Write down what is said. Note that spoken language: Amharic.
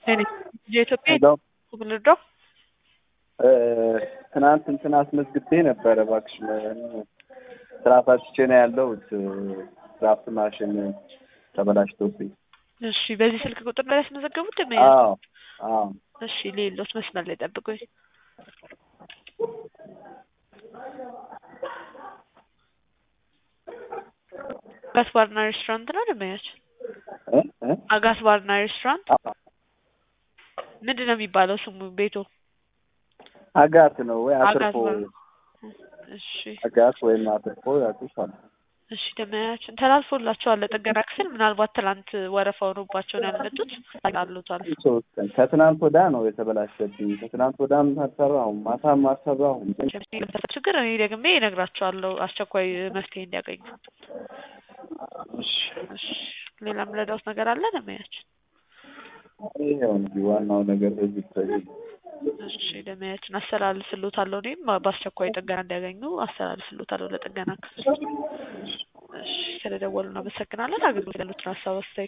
የኢትዮጵያ ሄሎ ብልድሮ ትናንት እንትን አስመዝግቤ ነበረ እባክሽ ስራ ፈትቼ ነው ያለሁት ድራፍት ማሽን ተበላሽቶብኝ እሺ በዚህ ስልክ ቁጥር ላይ ያስመዘገቡት ደመ አዎ አዎ እሺ ሌሎች መስመር ላይ ጠብቁኝ አጋስ ባርና ሬስቶራንት ነው ደመያች እ እ አጋስ ባርና ሬስቶራንት አዎ ምንድን ነው የሚባለው ስሙ ቤቱ አጋት ነው ወይ አጋስ አትርፎ ባር እሺ አጋት ወይም አትርፎ ያውቁሻል እሺ ደመያችን ተላልፎላቸዋል ለጥገና ክፍል ምናልባት ትላንት ወረፋ ሆኖባቸው ነው ያልመጡት አሉታል ሶስት ቀን ከትናንት ወዳ ነው የተበላሸብኝ ከትናንት ወዳም አልሰራሁም ማታም አልሰራሁም ችግር እኔ ደግሜ እነግራቸዋለሁ አስቸኳይ መፍትሄ እንዲያገኙ እሺ እሺ ሌላ የምረዳውት ነገር አለ ደመያችን ይኸው እንግዲህ ዋናው ነገር በዚህ ይታያል እሺ ደመያችን አስተላልፍሎታለሁ እኔም በአስቸኳይ ጥገና እንዲያገኙ አስተላልፍሎታለሁ ለጥገና ክፍል እሺ ስለደወሉ እናመሰግናለን አገልግሎት ያሉትን ሀሳብ አስተያየት